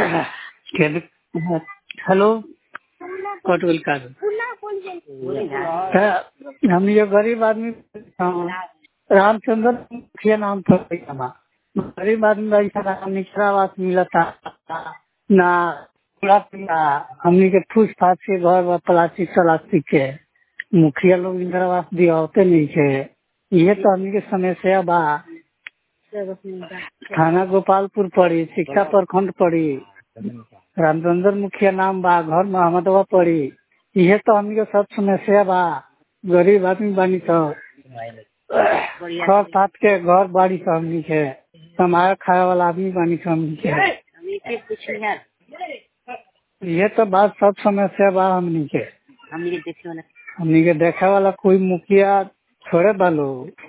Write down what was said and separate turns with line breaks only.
hello कट गइल का हम ये गरीब आदमी रामचंद्र मुखिया नाम था गरीब आदमी ऐसा नाम निचरा आवास मिलता ना ना हमनी के फूस फास के घर बा प्लास्टिक प्लास्टिक के मुखिया लोग इंदिरा आवास दियावते नहीं के ये तो हमनी के समस्या बा थाना गोपालपुर पड़ी शिक्षा प्रखंड पड़ी रामचंद्र मुखिया नाम बा घर मोहम्मदवा पड़ी ये तो हमनी के सब समस्या बा गरीब आदमी बानी सब छह सात के घर बाड़ी सब हमनी के कमाए खाए वाला आदमी बानी सब हमनी के ये तो बात सब समस्या बा हमनी के हमनी के देखे वाला कोई मुखिया थोड़े बा लोग